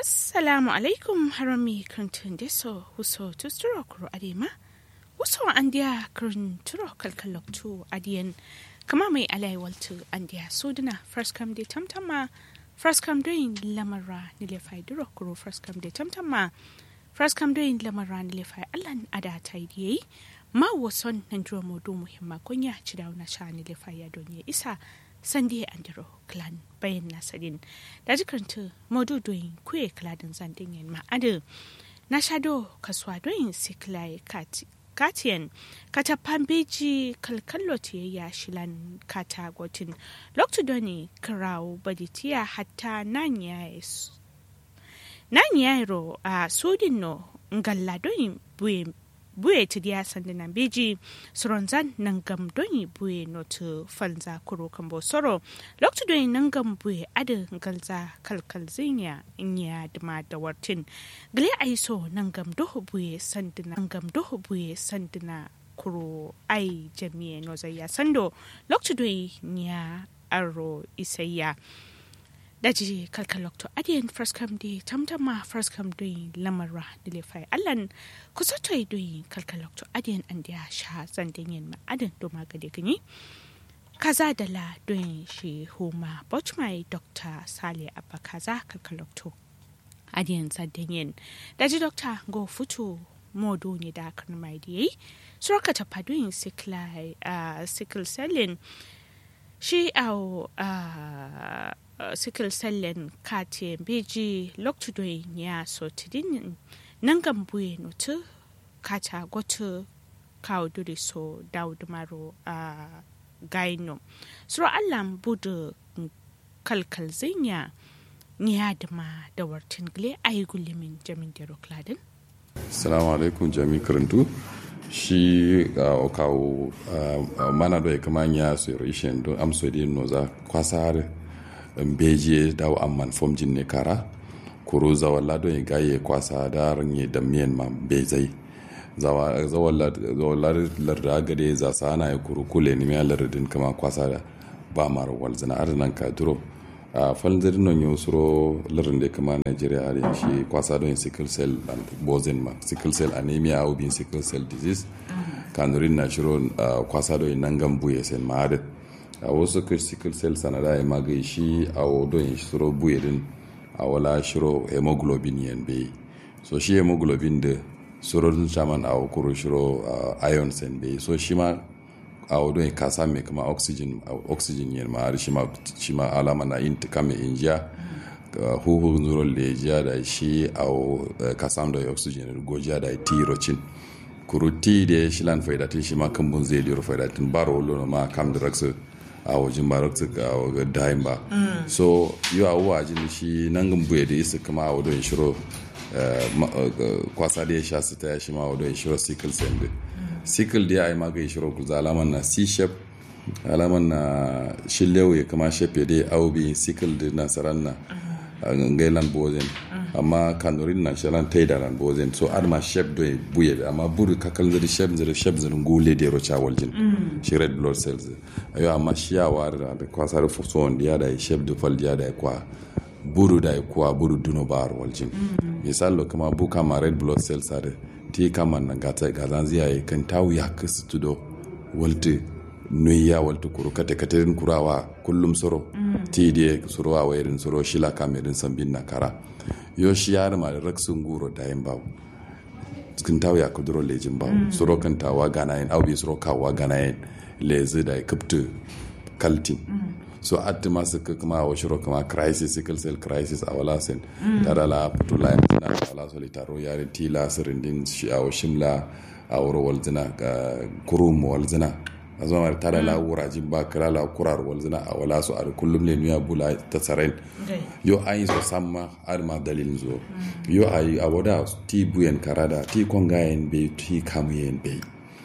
assalamu alaikum harami kantin deso huso tusturo kuro adema huso andiya kurin turo kalkaloktu adiyan kama mai alai waltu andiya suduna first come de tamtama first come doing lamara nilefai duro kuro first come de tamtama first come doing lamara nilefai allan ada ta yi ma wason nan duro modu muhimma kunya ci dauna sha nilefai ya donye isa sande andiro clan bayan nasarin da jikarta modu doyin kuye kladin zandin yin ma'adu na shado kasuwa doyin siklai katiyan kata pambeji kalkallo ya shilan kata gotin loktu doni kirawo baditiya hatta nan yairo a sudin no ngalla doyin buye buye ti dia sandina beji soronzan nangam doni buye notu falza kuro kambo soro loktu doni nangam buye adu galza kalkal zinya inya dama da wartin gile aiso nangam doho buye sandina nangam doho buye sandina kuro ai jamiye nozaya sando loktu doni nya aro isayya daji kalkalokto adiyan first come di tamtama first come doyi lamarra dile fai allan kusa toy doyi kalkalokto adiyan an dia sha zandin yin ma adin do magade gani kaza da la doyin shi huma bochmai dr sale abba kaza kalkalokto adiyan zandin yin daji dr go futu modo ne da kan mai di suraka ta padoyin sickle sickle selling shi au uh, uh, sickle cellen kate beji loktudoy ya so tidin nangan buye notu kata gotu kawo duri so dawud maro a uh, gaino suro allan budu kalkal zinya ya dama da wartin gile ayi gulimin jamin dero kladin assalamu alaikum jami karantu shi uh, kawo uh, mana da ya kama ya su rishin don amso di noza kwasar beje dawo amman fomjin ne kara kuro zawalla don ya gaye kwasa da ranye da miyan ma bezai zawallar larda gade za sa ana ya kuro kule ni miya lardin kama kwasa da ba mara walzina arzinan ka duro a falzir non yo suro lardin da kama nigeria har shi kwasa don sickle cell and bozin ma sickle cell anemia au bin sickle cell disease kanurin na shiro kwasa don nangan buye sen ma'adin a wasu sickle cell sanada ya magai shi a wadon shiro buye din a wala shiro hemoglobin yan bai so shi hemoglobin da surorin shaman a kuro shiro iron sen bai so shi ma a wadon ka same kama oxygen oxygen yan ma har shi ma alama na yin kame injiya huhu zuron lejiya da shi a ka samu da oxygen gojiya da tirocin kuruti da shilan faidatin shi ma kan bun zai liyar faidatin baro lona ma kam da raksa a wajen barakta a wajen dayin ba so yi a wajen shi nan gambu da isa kama a wadon shiro kwasa da ya sha su ta ya shi ma wadon shiro sickle cell da sickle da ya yi maga shiro kuza alaman na c-shap alaman na shillewa ya kama shafe da ya aubi sickle da nasarar na gailan bozen amma kanurin na shalan taida ran bozen so adma shep do buye amma buru kakal zari shep zari shep zari gule de ro chawal jin shi red blood cells ayo amma shi ya war da kwasa da fuso on dia da shep do fal dia da kwa buru da kwa buru duno bar wal jin misalo kama bu kama red blood cells are ti kama na gata gazan ziya kan tawu ya kasu tudo walti nuya walta kuro kate katerin kurawa kullum soro ti die soro wa wairin soro shila kamerin sambin na kara yo shi yar ma raksun guro da yin bawo cikin tawo ya kuduro lejin bawo soro kan tawa gana yin aubi soro kawa gana yin lezi da kaptu kaltin so atti ma suka kuma wa shiro kuma crisis sickle cell crisis a wala sen tara la putula ya tina wala solitaro yare tila sirindin shi a shimla a wuro walzina kurum walzina a zama tara la wurajin ba kira la kurar walzina a wala su a kullum ne nuya bula ta tsaren yo an yi so samma har ma dalilin zo yo a yi a wada ti buyen karada ti kongayen bai ti kamuyen bai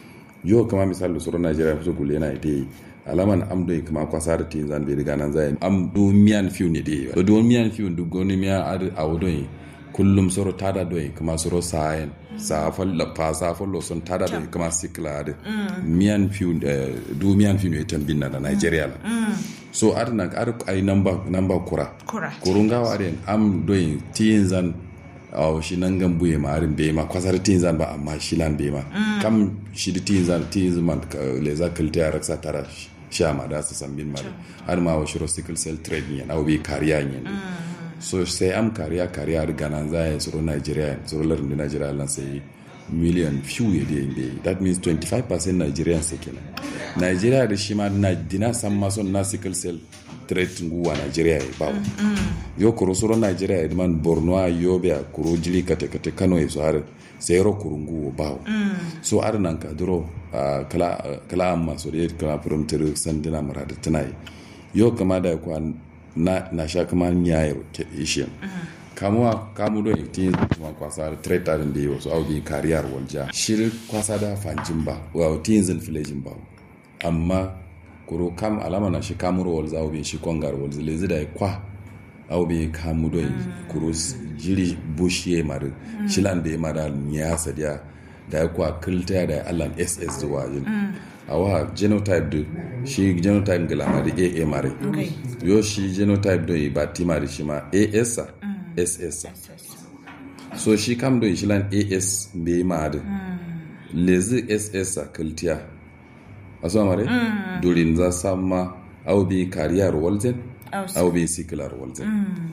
yo kama misali suru najeriya su gule na ite alaman am do kama kwasa da tin zan bai riga nan zai am do miyan fiu ne dai do do miyan fiu du goni miya a wado kullum soro tada do kama soro sayen sa falla fa sa fallo son tada da kama sikla da miyan fiu du miyan fiu ne tambin na da Nigeria la so ar na ar ai number number kura Kura. kurunga wa den am doing tinzan aw shi nan gan buye ma arin be ma kwasar tinzan ba amma shi lan be ma kam shi di tinzan tinzan man ka- le za kalta ya raksa tara sha ma da su san bin ma da. har ma wa shiro sickle cell trade ne na bi kariya ne so sai am kariya kariya da ganan za ya tsoro Nigeria tsoro larin da Nigeria lan sai million few ya da yin that means 25% Nigerians sai kenan Nigeria da shi ma na dina san ma son na sickle cell trade nguwa Nigeria ya bawo yo kuro soro Nigeria ya man Borno a Yobe a kuro jili kate kate Kano ya so har sai yaro kuro nguwa bawo so ar nan ka duro ah, kala ah, kala amma so da kala from tir sandina murada tunai yo kama da kwa na na sha kama nyayo ke ishin kamuwa kamu do tin kuma kwasa da treta din da wasu aubi kariyar walja shir kwasa da fanjin ba wa tin zin filejin ba amma kuro kam alama na shi kamuro wal za aubi shi kongar wal zile zida kwa aubi kamu do kuro s- jiri bushiye mar shilan da mara nya sadiya da ya kwa kilta da allan ss zuwa yin awa genotype do shi genotype gala da aa mare Okay. yo shi genotype do ba tima da shi ma as sa ss sa so shi kam do shi lan as be ma da lezi ss sa kiltiya aso mare durin za samma au bi kariyar walzen au bi sikilar walzen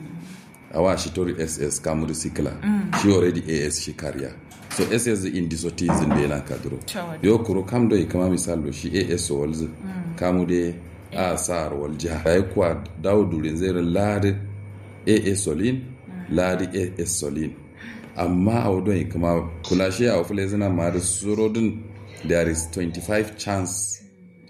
awa shi tori ss kamuri sikila shi already as shi kariya so ss in disotism be lan kadro Tawad. yo kuro kam do kama misal do shi as walz kamu de a sar walja ay kwa daw durin zere lade as solin lade as solin amma a wadon kama kula shi a wafule zina ma da surodin there is 25 chance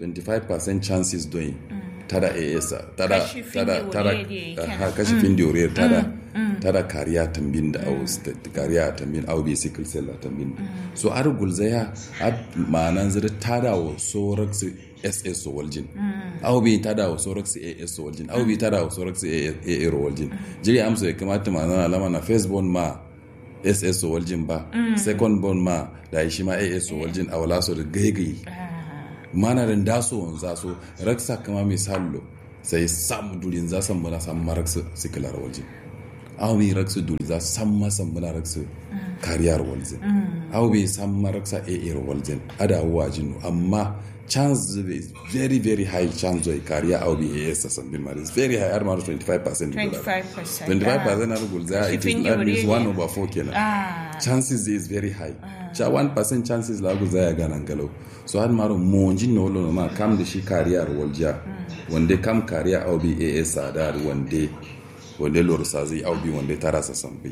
25% chances doing tada as tada Kashi fin tada da tada wuri da yake. aha, kashi fin da wuri tada tada kariya tambin da au sta- kariya tambin au bi sickle cell tambin so ar gulzaya ad manan zira tada wa sorax ss waljin au bi tada wa sorax as waljin au bi tada wa sorax aa waljin jiri amsa ya kamata manan alama na first born ma ss waljin ba second born ma da shi ma as waljin a wala so da gaigai mana da daso wanza so raksa kama misallo sai sam durin za san muna san maraksu sikilar waje aw bi raksu duri za san ma san muna raksu kariyar walze aw bi san maraksa a a walze ada wajin amma chance is very very high chance of kariya aw bi a s san bin mari is very high armar 25% 25%. 25% na gulza it is Shifin that means yuri 1 ne. over 4 kenan Ah. chances is very high cha 1% chances la guza ya ganan galau so har maro monji no lo ma kam da shi kariya walja wande kam kariya au bi as sadar wande wande lor sazi au bi wande tarasa sambi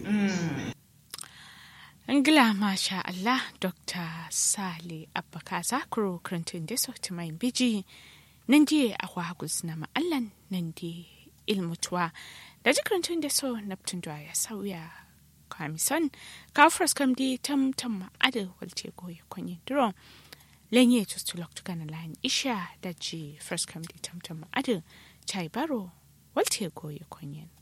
Ngila masha Allah Dr. Sale Abba Zakuro Clinton da sauti mai biji nan je a wagus na ma'allan nan je ilmutuwa da ji Clinton da so Neptune da ya sauya kamison kafras kam di tam tam ma'ada walce goye kwanye duro lenye tustulok tukana layin isha da ji first kam di tam tam ma'ada chai baro walce goye kwanye